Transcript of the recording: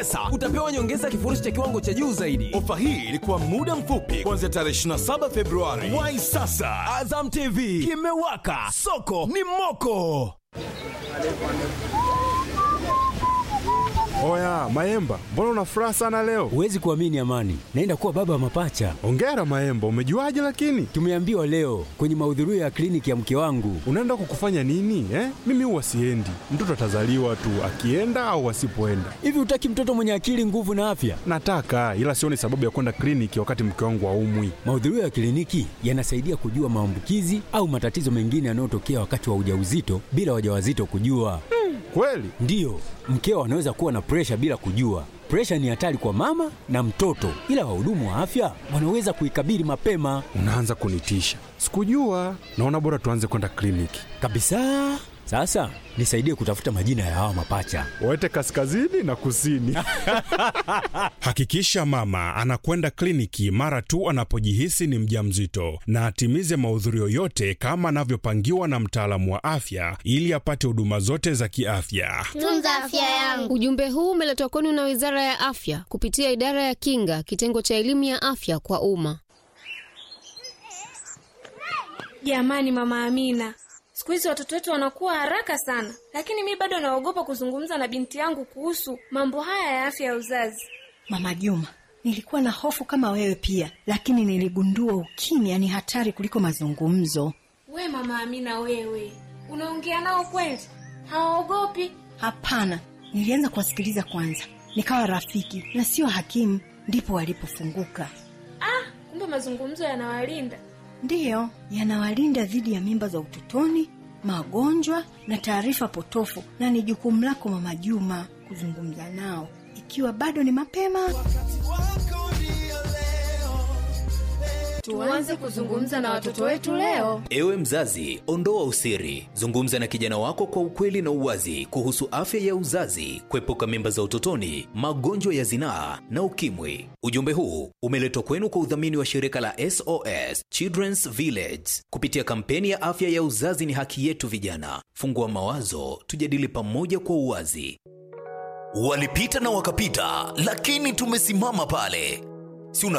Sasa utapewa nyongeza kifurushi cha kiwango cha juu zaidi. Ofa hii ilikuwa muda mfupi kuanzia tarehe 27 Februari. Wai sasa, Azam TV kimewaka, soko ni moko. Oya Maemba, mbona una furaha sana leo? Huwezi kuamini Amani, naenda kuwa baba wa mapacha. Ongera Maemba, umejuaje lakini? Tumeambiwa leo kwenye mahudhurio ya kliniki ya mke wangu. Unaenda kukufanya nini eh? Mimi huwa siendi, mtoto atazaliwa tu akienda au asipoenda. Hivi hutaki mtoto mwenye akili, nguvu na afya? Nataka, ila sioni sababu ya kwenda kliniki wakati mke wangu aumwi. Mahudhurio ya kliniki yanasaidia kujua maambukizi au matatizo mengine yanayotokea wakati wa ujauzito bila wajawazito kujua. Kweli? Ndiyo, mkeo anaweza kuwa na presha bila kujua. Presha ni hatari kwa mama na mtoto, ila wahudumu wa afya wanaweza kuikabili mapema Unaanza kunitisha. Sikujua. Naona bora tuanze kwenda kliniki. kabisa. Sasa nisaidie kutafuta majina ya hawa mapacha. Waete kaskazini na kusini. Hakikisha mama anakwenda kliniki mara tu anapojihisi ni mjamzito na atimize mahudhurio yote kama anavyopangiwa na mtaalamu wa afya ili apate huduma zote za kiafya. Tunza afya yangu. Ujumbe huu umeletwa kwenu na Wizara ya Afya kupitia Idara ya Kinga, kitengo cha elimu ya afya kwa umma. Jamani, mama Amina, siku hizi watoto wetu wanakuwa haraka sana, lakini mi bado naogopa kuzungumza na binti yangu kuhusu mambo haya ya afya ya uzazi. Mama Juma, nilikuwa na hofu kama wewe pia, lakini niligundua ukimya ni hatari kuliko mazungumzo. We mama Amina, wewe unaongea nao kweli? Hawaogopi? Hapana, nilianza kuwasikiliza kwanza, nikawa rafiki na sio hakimu, ndipo walipofunguka. Ah, kumbe mazungumzo yanawalinda. Ndiyo, yanawalinda dhidi ya mimba za utotoni, magonjwa na taarifa potofu, na ni jukumu lako Mama Juma kuzungumza nao ikiwa bado ni mapema. Tuanze kuzungumza na watoto wetu leo. Ewe mzazi, ondoa usiri, zungumza na kijana wako kwa ukweli na uwazi kuhusu afya ya uzazi, kuepuka mimba za utotoni, magonjwa ya zinaa na ukimwi. Ujumbe huu umeletwa kwenu kwa udhamini wa shirika la SOS Children's Village kupitia kampeni ya afya ya uzazi ni haki yetu. Vijana, fungua mawazo, tujadili pamoja kwa uwazi. Walipita na wakapita, lakini tumesimama pale. Si una